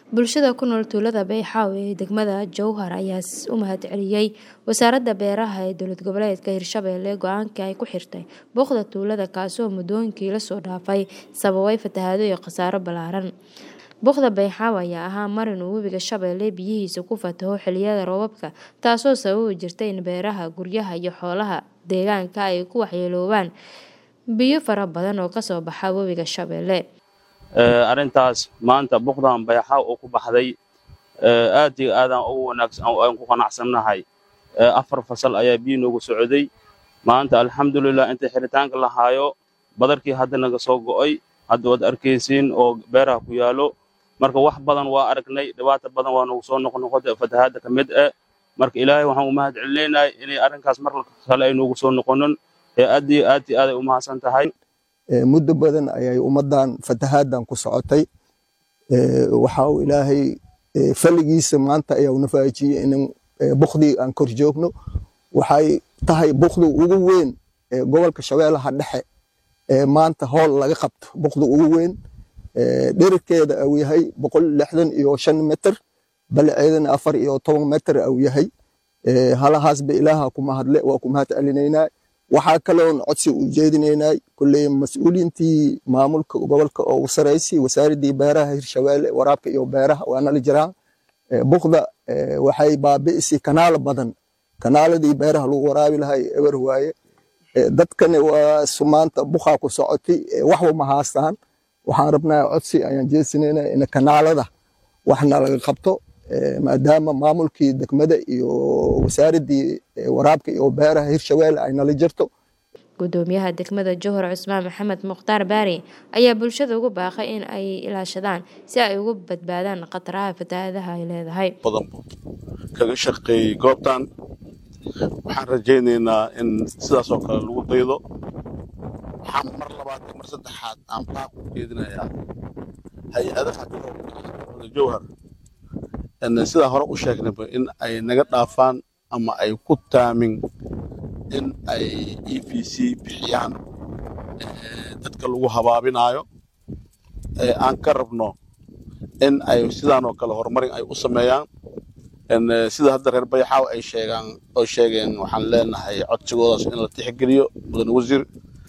Bulshada ku nool tuulada Bayxaaw ee degmada Jowhar ayaa u mahadceliyay Wasaaradda Beeraha ee Dowlad Goboleedka Hirshabelle go'aankii ay ku xirtay booqda tuulada kaasoo muddooyinkii la soo dhaafay sababay fatahaado iyo khasaaro ballaaran. Booqda Bayxaaw ayaa ahaa marin uu webiga Shabeelle biyihiisa ku fataho xilliyada roobabka taasoo sababi jirtay in beeraha, guryaha iyo xoolaha deegaanka ay ku waxyeeloobaan biyo fara badan oo kasoo baxa webiga Shabeelle. arrintaas maanta buqdan bayxaaw oo ku baxday aad iyo aadaan ugu wanaagsan aan ku qanacsannahay afar fasal ayaa biyo noogu socday maanta alxamdulilah inta xiritaanka la haayo badarkii hadda naga soo go'ay hadda waad arkaysiin oo beeraha ku yaalo marka wax badan waa aragnay dhibaato badan waa nagu soo noqnoqotay fatahaadda ka mid ah marka ilaahay waxaan u mahad celinaynaa inay arrinkaas mar kale ay noogu soo noqonin ee aad iyo aad iyo aad ay u mahadsan tahay muddo badan ayay ummaddan fatahaaddan ku socotay waxa uu ilaahay falligiisa maanta ayaa una faajiyey in bukdii aan kor joogno waxay tahay bukdu ugu weyn ee gobolka shabeellaha dhexe ee maanta hool laga qabto bukdu ugu weyn dhererkeeda uu yahay boqol lixdan iyo shan mitir balaceedana afar iyo toban mitir uu yahay halahaasba ilaaha ku mahadle waa ku mahad celinaynaa waxaa kaloon codsi u jeedinaynaa kulley mas-uuliyiintii maamulka gobolka oo u saraysay wasaaraddii beeraha hirshabeelle waraabka iyo beeraha waa nala jiraan bukda waxay baabi'isay kanaalo badan kanaaladii beeraha lagu waraabi lahay eber waaye dadkani waa sumaanta bukaa ku socotay waxba ma haastaan waxaan rabnaa codsi ayaan jeesinaynaa in kanaalada waxna laga qabto maadaama maamulkii degmada iyo wasaaraddii waraabka iyo beeraha hirshabeelle ay nala jirto gudoomiyaha degmada Jowhar Cusmaan Maxamed Mukhtaar Baari ayaa bulshada ugu baaqay in ay ilaashadaan si ay uga badbaadaan khataraha fatahaadaha ay leedahay badan kaga shaqeeyey goobtan waxaan rajaynaynaa in sidaas oo kale lagu daydo waxaan mar labaad iyo mar saddexaad aan baaq u jeedinayaa hay-adaha jowhar sidaa hore u sheegnayba in ay naga dhaafaan ama ay ku taamin in ay e v c bixiyaan dadka lagu habaabinaayo aan ka rabno in ay sidaan oo kale horumarin ay u sameeyaan sida hadda reer bayxaaw ay sheegaan oo sheegeen waxaan leenahay codsigoodaas in la tixgeliyo mudane wasiir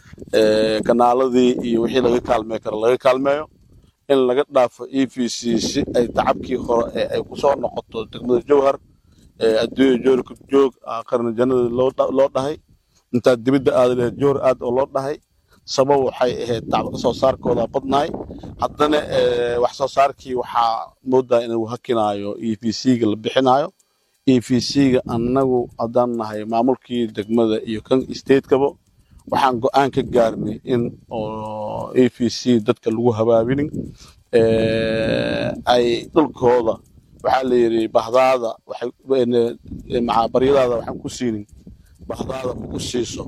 kanaaladii iyo wixii laga kaalmey karo laga kaalmeeyo in laga dhaafo e v c si ay tacabkii hore ee ay ku soo noqoto degmada jowhar adduunya joorka joog qarni jannada loo dhahay intaad dibidda aada lahayd jowhar aad oo loo dhahay sabab waxay ahayd tacba ka soo saarkooda badnahay haddana wax soo saarkii waxaa moodaa inuu hakinaayo e v c-ga la bixinaayo e v c-ga annagu haddaan nahay maamulkii degmada iyo kan stateskaba waxaan go-aan ka gaarnay in oo e v c dadka lagu habaabinin ay dhulkooda waxaa la yidhi bahdaada baryadaada waxaan ku siinin bahdaada ugu siiso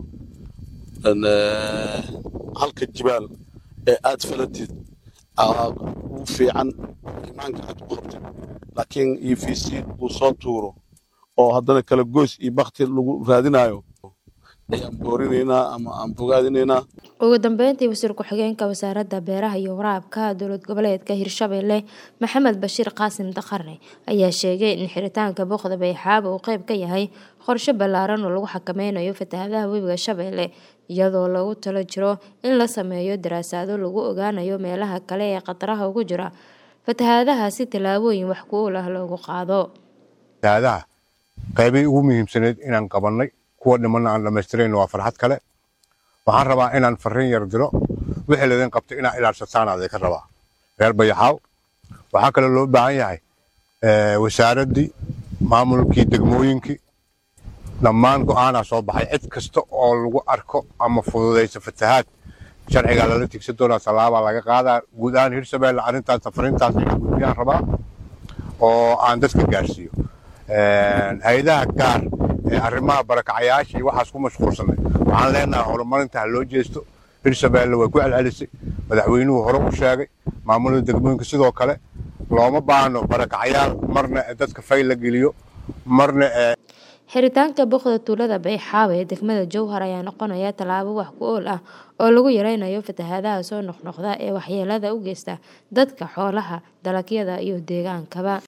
halka jibaal ee aad falatid ugu fiican imaanka aad ku qabtid laakiin e v c uu soo tuuro oo haddana kala goys iyo bakti lagu raadinayo ayaan boorinaynaa ama aan bogaadinaynaa ugu dambeyntii wasiir ku-xigeenka wasaaradda beeraha iyo waraabka dowlad goboleedka hirshabelle maxamed bashiir qaasim daqarne ayaa sheegay in xiritaanka booqda bayxaaba uu qeyb ka yahay qorshe ballaaran oo lagu xakameynayo fatahaadaha webiga shabeelle iyadoo lagu talo jiro in la sameeyo daraasaado lagu ogaanayo meelaha kale ee khataraha ugu jira fatahaadaha si tallaabooyin wax ku ool ah loogu qaado fatahaadaha qeybii ugu muhiimsaneyd inaan qabannay kuwa dhimanna aan dhammaystirayno waa farxad kale waxaan rabaa inaan farriin yar diro wixii laydin qabtay inaa ilaashataan adee ka rabaa reer bayaxaaw waxaa kaloo loo baahan yahay wasaaraddii maamulkii degmooyinkii dhammaan go'aanaa soo baxay cid kasta oo lagu arko ama fududaysa fatahaad sharcigaa lala tigsan doonaa tallaabaa laga qaadaa guud ahaan hirshabeelle arrintaas safarintaas inaan gudbiyaan rabaa oo aan dadka gaarsiiyo hay-adaha gaar ee arrimaha barakacayaasha iyo waxaas ku mashquulsanay waxaan leenahay horumarinta ha loo jeesto hirshabeelle way ku celcelisay madaxweynuhu hore u sheegay maamulada degmooyinka sidoo kale looma baahno barakacayaal marna dadka fay la geliyo marna Xiritaanka booqda tuulada Bayxaawe ee degmada Jowhar ayaa noqonaya tallaabo wax ku ool ah oo lagu yareynayo fatahaadaha soo noqnoqda ee waxyeellada u geysta dadka, xoolaha, dalagyada iyo deegaankaba.